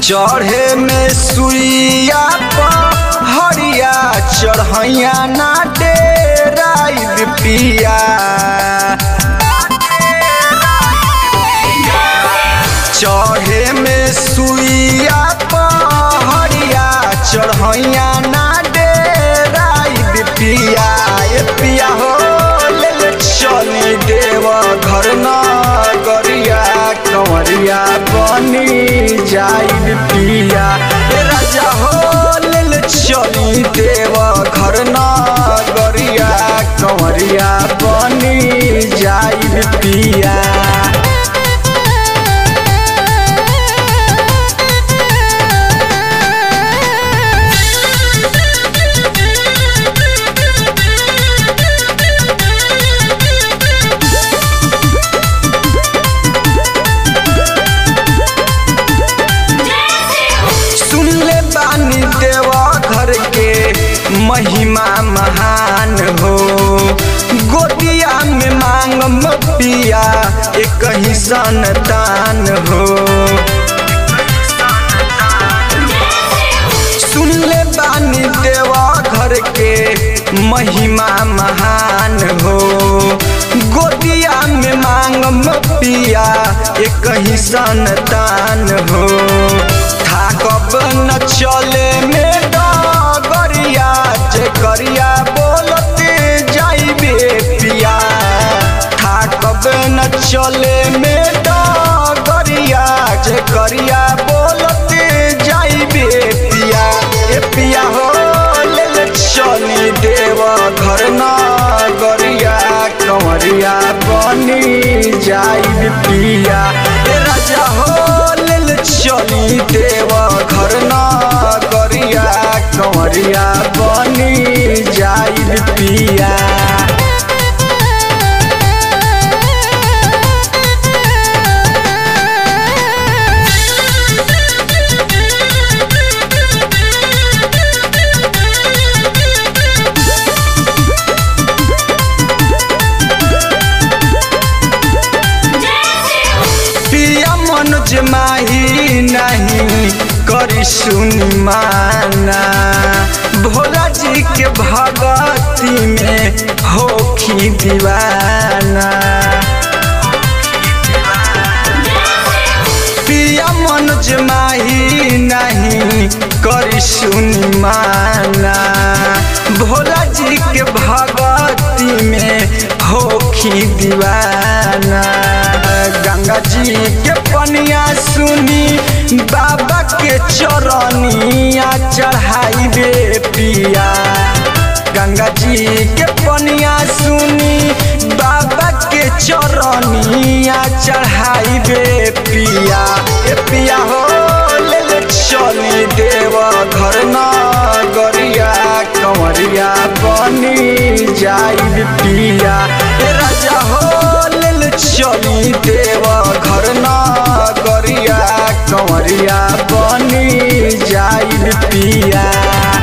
चढ़े में सुइया हरिया चढ़ैया ना डेराइब पिया चढ़े में सुइया हरिया चढ़ैया ना डेराइब पिया ए पिया हो ले ले चली देव घर न गरिया कंवरिया बनी जाइब पिया ए राजा हो ले ले चली देव घर न गरिया कंवरिया बनी जाइब पिया सुन ले बानी देवा घर के महिमा महान हो गोदिया में मांग पिया एक ही संतान हो सुन ले बानी देवा घर के महिमा महान हो गोदिया में मांग पिया एक ही संतान हो थाकब न चले में डगरिया जे करिया बोलते जाइबे पिया थाकब न चले में डगरिया जे करिया बोलते जाइबे पिया ए पिया हो ले ले चली देव घर न गरिया कंवरिया बनी जाइब पिया ए राजा हो ले ले चली देव घर न गरिया कंवरिया बनी जाइब पिया पिया मनोज माही नहीं करी सुनी माना भोला जी के भगती में होखी दीवाना पिया मनोज माही नहीं करी सुनी माना भोला जी के भगती में होखी दीवाना गंगा जी के पनिया सुनी बाबा के चरनिया चढ़ाई बे पिया गंगा जी के पनिया सुनी बाबा के चरनिया चढ़ाई बे पिया ए पिया हो ले ले चली देव घर न गरिया कंवरिया बनी जाइब पिया ए राजा हो ले ले चली देव घर न गरिया कंवरिया बनी जाइब पिया